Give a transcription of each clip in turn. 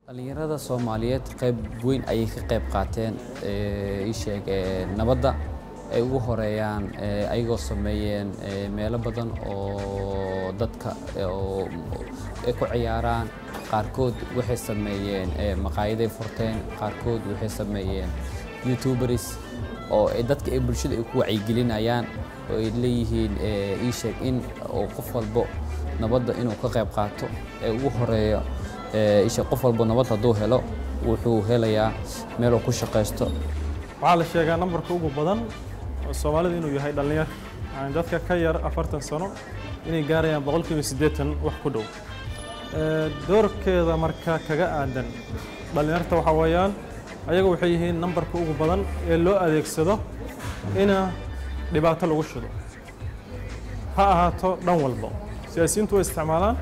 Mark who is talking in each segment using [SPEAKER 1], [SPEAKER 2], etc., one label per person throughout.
[SPEAKER 1] dhalinyarada soomaaliyeed qayb weyn ayay ka qayb qaateen isheeg nabadda ay ugu horeeyaan ayagoo sameeyeen meelo badan oo dadka ay ku ciyaaraan qaarkood waxay sameeyeen maqaayaday furteen qaarkood waxay sameeyeen youtuberis oo dadka ay bulshada ay ku wacyigelinayaan oo ay leeyihiin isheeg in qof walbo nabadda inuu ka qayb qaato ee ugu horeeyo isha qof walba nabad hadduu helo wuxuu helayaa meel uu ku shaqaysto
[SPEAKER 2] waxaa la sheegaa nambarka ugu badan soomaalida inuu yahay dhallinyar yani dadka ka yar afartan sano inay gaarayaan boqolkiiba siddeetan wax ku dhow doorkeeda marka kaga aadan dhallinyarta waxaa weeyaan ayaga waxay yihiin nambarka ugu badan ee loo adeegsado ina dhibaato lagu shido ha ahaato dhan walba siyaasiyiintu way isticmaalaan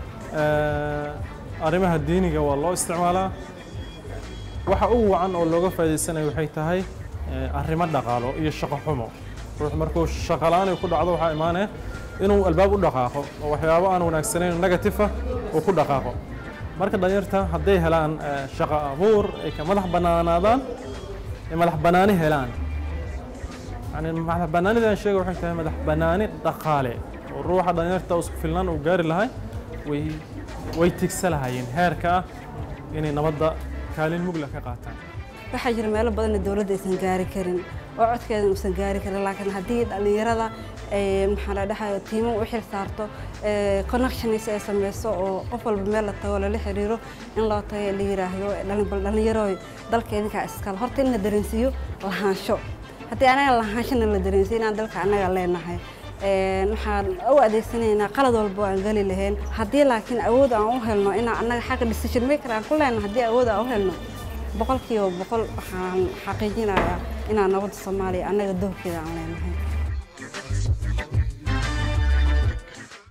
[SPEAKER 2] arrimaha diiniga waa loo isticmaalaa waxa ugu wacan oo looga faa'iidaysanayo waxay tahay arrimo dhaqaalo iyo shaqo xumo ruux markuu shaqo la'aan ay ku dhacdo waxaa imaanaya inuu albaab u dhaqaaqo oo waxyaabo aan wanaagsanayn negative ah uu ku dhaqaaqo marka dhalinyarta hadday helaan shaqo abuur ay ka madax bannaanaadaan ay madax bannaani helaan yani madax bannaanidan sheega waxay tahay madax bannaani dhaqaale oo ruuxa dhalinyarta isku filnaan uu gaari lahay way way tigsa lahayeen heerka ah inay nabadda kaalin mugla ka qaataan
[SPEAKER 3] waxaa jira meelo badanna dowladda aysan gaari karin oo codkeedan uusan gaari karin laakiin haddii dhallinyarada maxaa la dhahayo tiimo u xil saarto connections ay sameyso oo qof walba meel la tago lala xiriiro in loo tago la yiraahdo bal dhallinyarooy dalka idinkaa iskale horta in la dareensiiyo lahaansho haddii anaga lahaanshana la dareensiyo inaan dalka annaga leenahay waxaan u adeegsanaynaa qalad walba aan geli lahayn haddii laakiin awood aan u helno inaan annaga xagga decision maker aan ku leenahay haddii awood aan u helno boqolkiiba boqol waxaan xaqiijinayaa inaan nabadda soomaaliya annaga doorkeeda aan leenahay